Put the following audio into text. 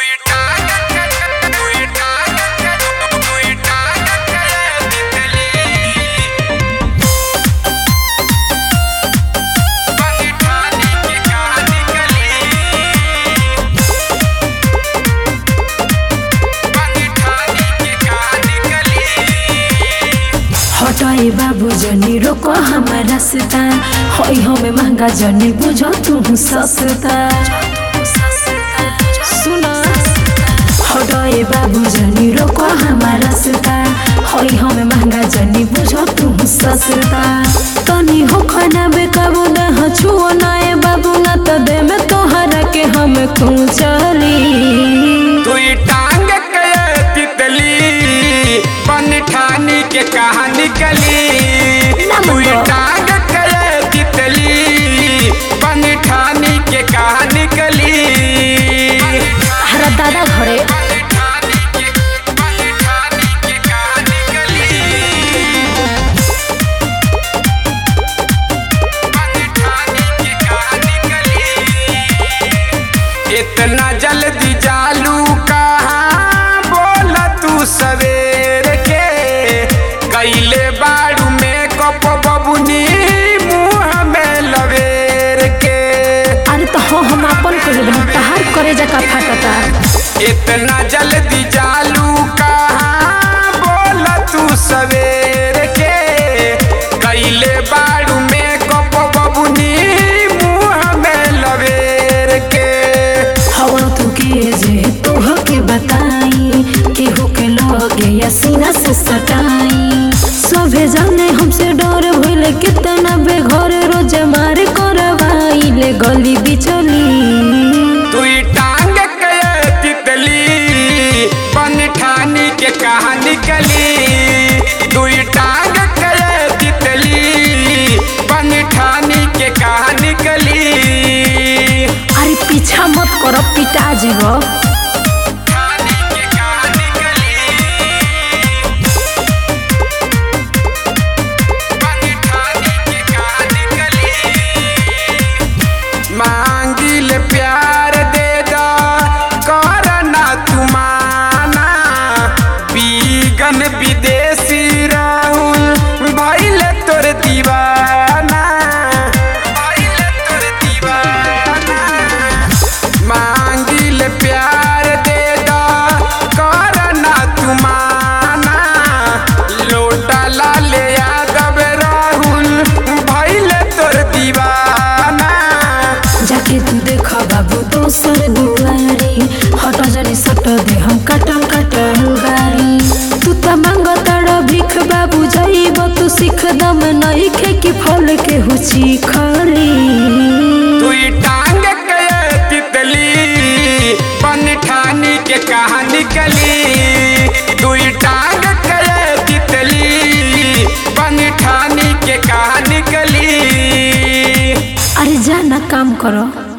हटाए बाबू जनी रोको हमारा रास्ता होई हमें महंगा जनी बुझो तू सस्ता सुना हटाए बाबू जनी रोको हमारा रास्ता होई हमें महंगा जनी बुझो तू सस्ता तनी हो खाना बेकाबू ना हो छुओ ना ए बाबू ना तो दे में तोहरा के हम चली तुई टांग के तितली बन ठानी के कहानी गली ना तुई मत। टांग के तितली बन ठानी के कहानी गली हरा दादा घरे इतना जल्दी जालू कहाँ बोला तू सवेर के कैले बाड़ू में कप बबुनी मुँह में लवेर के अरे तो हो हम अपन करे हम तहार करे जका फाटता इतना जल्दी जालू कहाँ बोला तू सवेर के कैले बाड़ू में कप बबुनी मुँह में लवेर के हवा तू के जे तू हो के बताई के हो के लगे या सीना से सटाई सभे जाने हमसे डर भइले कितना बेघर रोज मार करवाई ले गली बिचली तुई टांग के तितली बन ठानी के कहानी गली तुई टांग के तितली बन ठानी के कहानी गली अरे पीछा मत करो पिटा जीवो ठानी के कहानी गली बन ठानी के कहानी गली मांगिल प्यार दे दा करना तुमाना बीगन विदेशी राहुल भइल तोर दीवाना भइल तोर दीवाना मांगिल प्यार दे दा करना तुमाना लोटा लाल यादव राहुल भइल तोर दीवाना जाके तू देखा बाबू दोसर दुआरी हट जनी सट दे हम कटल कटल बारी तू त मांग तड़ भीख बाबू जाइब तू सीख दम नहीं खे कि फल के हुची खली तुई टांग के तितली बन ठानी के कहानी गली तुई टांग के तितली बन ठानी के कहानी गली अरे जा ना काम करो